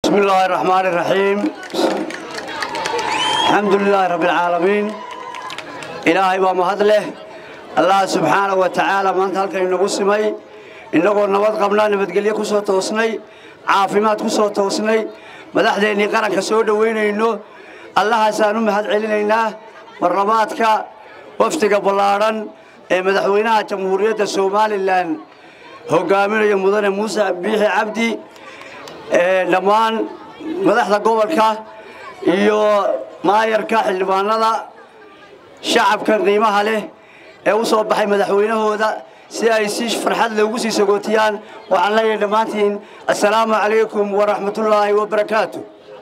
بسم الله الرحمن الرحيم الحمد لله رب العالمين إلهي ومهد له الله سبحانه وتعالى ما أنت هلك إنه سمي إنه نبض قبلنا نبض قليا كسو توسني عافيمات كسو توسني مدحديني قرن كسود وين إنه الله سانو مهد علينا مرماتك وفتك بلارن مدحوينها جمهورية الصومالي لان hogaaminaya mudane muuse biixi cabdi dhammaan madaxda gobolka iyo maayarka xildhibaanada shacabkan qiimaha leh ee u soo baxay madaxweynahooda si ay si farxad leh ugu sii sagootiyaan waxaan leeyahay dhammaantiin assalaamu calaykum waraxmatullaahi wabarakaatu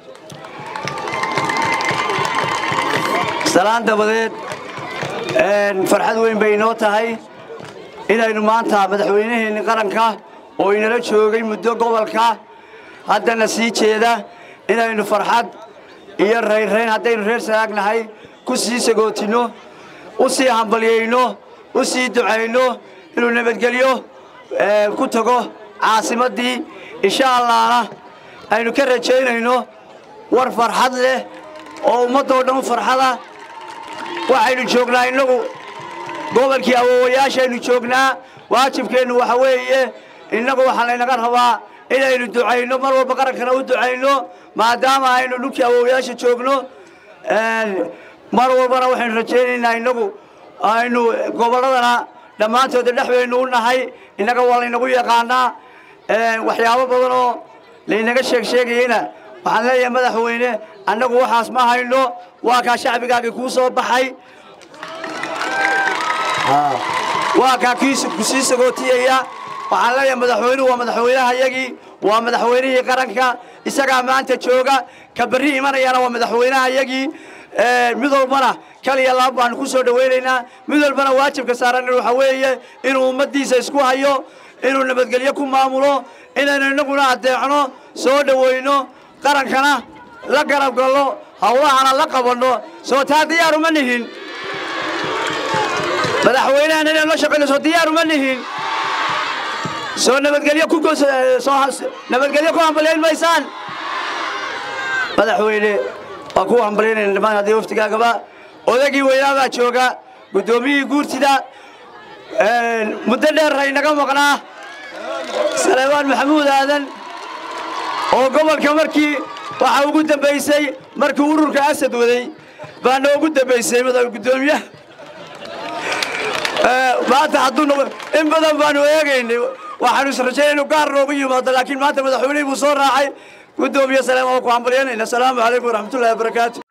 salaan dabadeed farxad weyn bay inoo tahay inaynu maanta madaxweynaheenni qaranka oo inala joogay muddo gobolka haddana sii jeeda inaynu farxad iyo raynrayn haddaynu reer sanaagnahay ku sii sagootinno u sii hambalyayno u sii ducayno inuu nabadgelyo ku tago caasimaddii insha allahna aynu ka rajaynayno war farxad leh oo ummaddoo dhan farxada waxaynu joognaa innagu gobolkii awoowayaashaynu joognaa waajibkeennu waxa weeye innagu waxaa laynaga rabaa inaynu ducayno mar walba qarankana u ducayno maadaama aynu dhulkii awoowayaasha joogno mar walbana waxaynu rajaynaynaa innagu aynu gobolladana dhammaantooda dhex baynu u nahay innaga waa laynagu yaqaanaa waxyaabo badan oo laynaga sheeg sheegayeyna waxaan leeyahay madaxweyne annagu waxaas ma hayno waa kaa shacbigaagii kuu soo baxay waa kaa ku sii sagootiyaya waxaan leeyahay madaxweynuhu waa madaxweynahayagii waa madaxweynihii qaranka isagaa maanta jooga ka berri imanayana waa madaxweynahayagii mid walbana kaliya laab baanu ku soo dhowaynaynaa mid walbana waajibka saaran waxa weeye inuu ummaddiisa isku hayo inuu nabadgelyo ku maamulo inaynu innaguna addeecno soo dhowayno qarankana la garab galno hawlahana la qabanno soo taa diyaaru ma nihin madaxweynahan inaan la shaqayno soo diyaaru ma nihin soo nabadgelyo ku nabadgelyo ku hambalyayn maysaan madaxweyne waa ku hambalyaynayna dhammaan haddii waftigaagaba odagii weynaa baa jooga guddoomiyihii guurtida muddo dheer haynaga maqnaa saleebaan maxamuud aadan oo gobolka markii waxaa ugu dambaysay markii ururka asad waday baa noogu dambaysay guddoomiyaha maanta hadduu in badan baanu eegaynay waxaanu israjaynay inuu gaar noogu yimaado laakiin maanta madaxweynihii buu soo raacay guddoomiye saleem oo ku hambalyanayna asalaamu calaykum waraxmatullahi wabarakaatu